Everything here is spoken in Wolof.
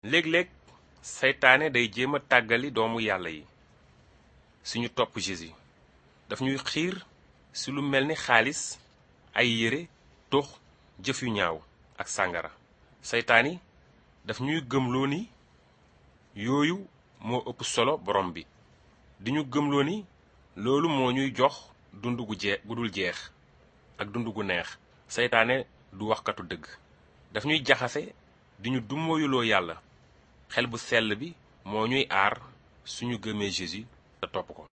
léeg-léeg seytaane day jéem a tàggali doomu yàlla yi suñu topp Jésus daf ñuy xiir ci lu mel ni xaalis ay yére tux jëf yu ñaaw ak sàngara seytaan yi daf ñuy gëmloo ni yooyu moo ëpp solo borom bi di ñu gëmloo ni loolu moo ñuy jox dund gu jee gu dul jeex ak dund gu neex seytaane du waxkatu dëgg daf ñuy jaxase di ñu dummóoyuloo yàlla xel bu sell bi moo ñuy aar suñu gëmee Jésus te topp ko